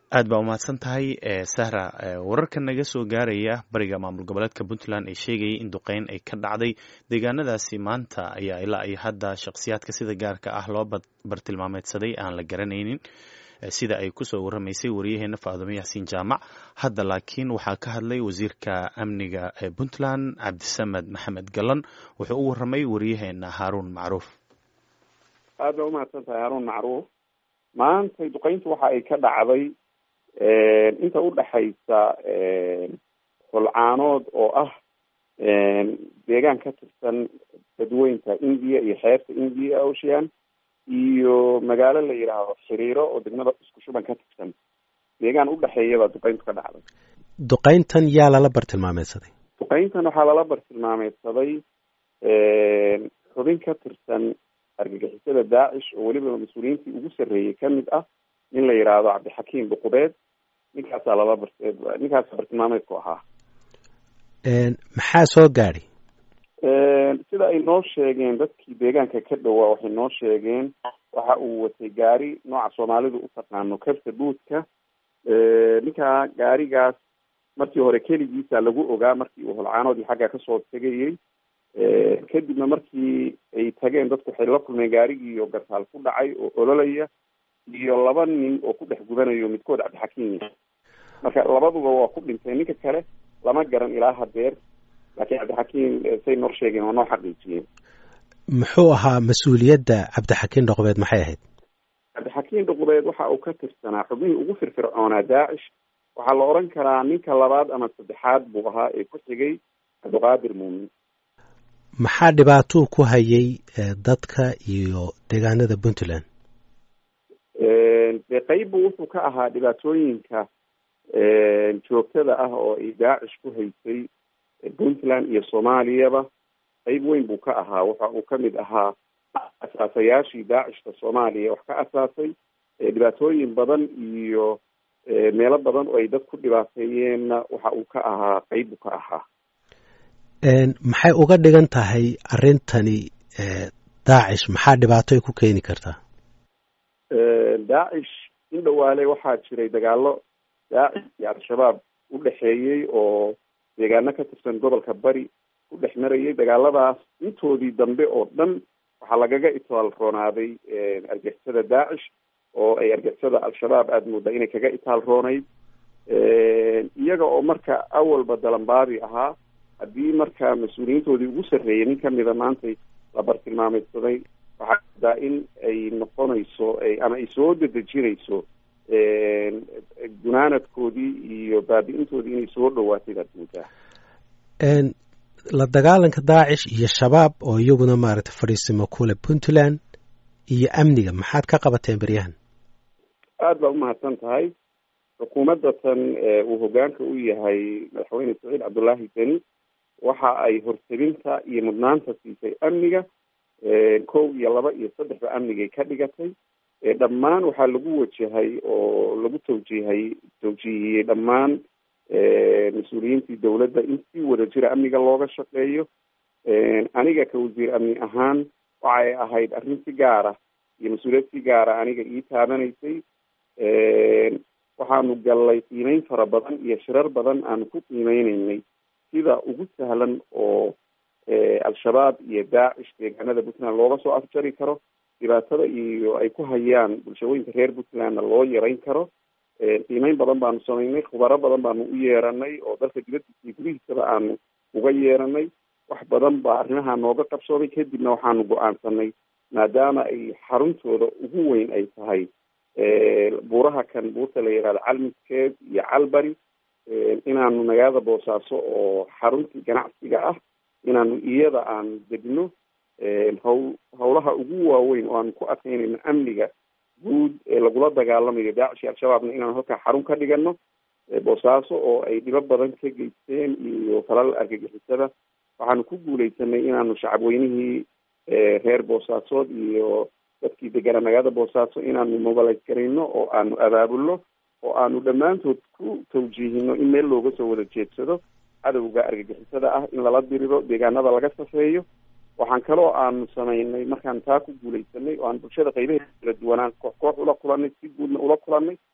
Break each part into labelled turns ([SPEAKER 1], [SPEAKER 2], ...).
[SPEAKER 1] aad baa umahadsan tahay sahra wararka naga soo gaaraya bariga maamul goboleedka puntland ee sheegayay in duqeyn ay ka dhacday deegaanadaasi maanta ayaa ilaa iyo hadda shakhsiyaadka sida gaarka ah loo bartilmaameedsaday aan la garanaynin sida ay kusoo waramaysay wariyaheena faadumo yaxsiin jaamac hadda laakiin waxaa ka hadlay wasiirka amniga ee puntland cabdisamed maxamed galan wuxuu u waramay wariyaheena haaruun macruuf
[SPEAKER 2] aad baa umahadsan tahay haaruun macruuf maantay duqeyntu waxa ay ka dhacday inta udhaxaysa holcaanood oo ah deegaan ka tirsan dadweynta india iyo xeebta india ocean iyo magaalo la yidhaahdo xiriiro oo degmada isku shuban ka tirsan deegaan udhexeeya baa duqeyntu ka dhacday
[SPEAKER 3] duqeyntan yaa lala bartilmaameedsaday
[SPEAKER 2] duqeyntan waxaa lala bartilmaameedsaday xubin ka tirsan argagixisada daacish oo weliba mas-uuliyiintii ugu sarreeyey kamid ah nin la yidhaahdo cabdixakiim dhuqubeed ninkaasaa lala bar ninkaasa bartilmaameedku ahaa
[SPEAKER 3] maxaa soo gaadhi
[SPEAKER 2] sida ay noo sheegeen dadkii deegaanka ka dhowaa waxay noo sheegeen waxa uu watay gaari nooca soomaalidu u taqaano kabta buudka ninkaa gaarigaas markii hore keligiisa lagu ogaa markii uu holcaanoodii xagga kasoo tegayey kadibna markii ay tageen dadku waxay la kulmeen gaarigii oo gartaal ku dhacay oo ololaya iyo laba nin oo ku dhex gubanayo midkood cabdixakiim marka labaduba waa ku dhinteen ninka kale lama garan ilaa hadeer laakiin cabdixakiim say nor sheegeen waa noo xaqiijiyeen
[SPEAKER 3] muxuu ahaa mas-uuliyadda cabdixakiim dhoqobeed maxay ahayd
[SPEAKER 2] cabdixakiim dhoqobeed waxa uu ka tirsanaa xubnihii ugu firfircoonaa daacish waxaa la odhan karaa ninka labaad ama saddexaad buu ahaa ee ku xigay cabdiqaadir muumin
[SPEAKER 3] maxaa dhibaatuu ku hayay dadka iyo deegaanada puntland
[SPEAKER 2] dee qeybbu wuxuu ka ahaa dhibaatooyinka joogtada ah oo ay daacish ku haysay puntland iyo soomaaliyaba qeyb weyn buu ka ahaa waxa uu kamid ahaa asaasayaashii daacishka soomaaliya wax ka asaasay dhibaatooyin badan iyo meelo badan oo ay dad ku dhibaateeyeenna waxa uu ka ahaa qeyb buu ka ahaa
[SPEAKER 3] maxay uga dhigan tahay arrintani daacish maxaa dhibaato ay ku keeni kartaa
[SPEAKER 2] daacish in dhawaale waxaa jiray dagaalo daacish iyo al-shabaab u dhexeeyey oo deegaano ka tirsan gobolka bari ku dhex marayay dagaaladaas intoodii dambe oo dhan waxaa lagaga itaal roonaaday argixisada daacish oo ay argixisada al-shabaab aada moodaa inay kaga itaal roonayd iyaga oo marka awalba dalanbaadi ahaa haddii marka mas-uuliyiintoodii ugu sarreeyay nin kamida maantay la bartilmaameydsaday waxaa daa in ay noqonayso ama ay soo dedejinayso gunaanadkoodii iyo baabi-intoodii inay soo dhawaatay baad moodaa
[SPEAKER 3] la dagaalanka daacish iyo shabaab oo iyaguna maaragtay fadhiisimo kule puntland iyo amniga maxaad ka qabateen beryahan
[SPEAKER 2] aada baa umahadsan tahay xukuumadda tan uu hogaanka u yahay madaxweyne saciid cabdullaahi deni waxa ay hortebinta iyo mudnaanta siisay amniga kow iyo laba iyo saddexba amnigay ka dhigatay dhammaan waxaa lagu wajahay oo lagu tawjiihay tawjiihiyey dhammaan mas-uuliyiintii dowladda in si wada jira amniga looga shaqeeyo aniga ka wasiir amni ahaan waxay ahayd arrin si gaara iyo mas-uuliyad si gaara aniga ii taabanaysay waxaanu gallay qiimeyn fara badan iyo shirar badan aanu ku qiimeyneynay sida ugu sahlan oo al-shabaab iyo daacish deegaanada puntland looga soo afjari karo dhibaatada iyo ay ku hayaan bulshooyinka reer puntlandna loo yarayn karo qiimeyn badan baanu sameynay khubaro badan baanu u yeeranay oo dalka dibadiisa iyo gudihiisaba aanu uga yeeranay wax badan baa arrimaha nooga qabsoomay kadibna waxaanu go-aansanay maadaama ay xaruntooda ugu weyn ay tahay buuraha kan buurta la yihahdo calmiskeed iyo calbari inaanu magaalada boosaaso oo xaruntii ganacsiga ah inaanu iyada aan degno haw hawlaha ugu waaweyn oo aanu ku adkaynayno amniga guud ee lagula dagaalamayo daacish iyo al-shabaabna inaanu halkaa xarun ka dhigano boosaaso oo ay dhibo badan ka geysteen iyo falal argagixisada waxaanu ku guuleysanay inaanu shacabweynihii reer boosaasood iyo dadkii deganaa magaalada boosaaso inaanu mobilize garayno oo aanu abaabulno oo aanu dhammaantood ku tawjiihino in meel looga soo wada jeedsado cadowga argagixisada ah in lala diriro deegaanada laga safeeyo waxaan kaloo aanu samaynay markaan taa ku guuleysanay oo aan bulshada qaybaheeda kala duwanaan koox koox ula kulanay si guudna ula kulanay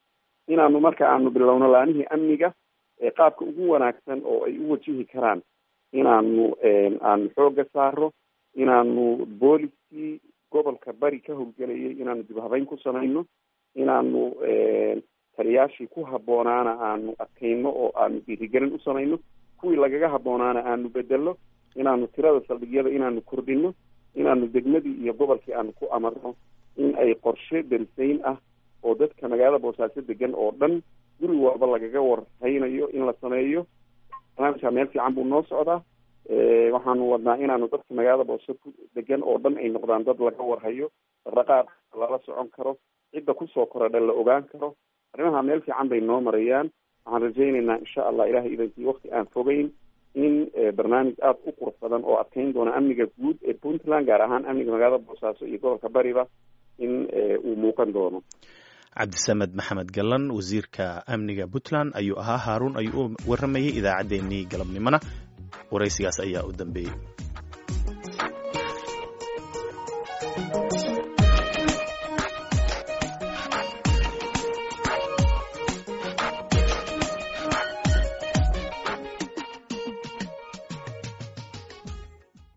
[SPEAKER 2] inaanu marka aanu bilowno laanihii amniga qaabka ugu wanaagsan oo ay u wajihi karaan inaanu aanu xooga saaro inaanu booliskii gobolka bari ka howlgelayay inaanu dib habeyn ku samayno inaanu taliyaashii ku haboonaana aanu adkayno oo aanu dhiirigelin u samayno kuwii lagaga haboonaana aanu bedelo inaanu tirada saldhigyada inaanu kordhino inaanu degmadii iyo gobolkii aanu ku amarno in ay qorshe darisayn ah oo dadka magaalada boosaaso degan oo dhan guri walba lagaga warhaynayo in la sameeyo barnaamijka meel fiican buu noo socdaa waxaanu wadnaa inaanu dadka magaalada boose ku degan oo dhan ay noqdaan dad laga warhayo dhaqdhaqaaq lala socon karo cidda kusoo korodha la ogaan karo arrimaha meel fiican bay noo marayaan waxaan rajaynaynaa insha allah ilahay idankii wakti aan fogeyn in barnaamij aada u qurux badan oo adkeyn doona amniga guud ee puntland gaar ahaan amniga magaalada boosaaso iyo gobolka bariba in uu muuqan doono
[SPEAKER 1] cabdisamed maxamed gallan wasiirka amniga puntland ayuu ahaa haaruun ayuu u waramayay idaacaddeenii galabnimona waraysigaas ayaa u dambeeyey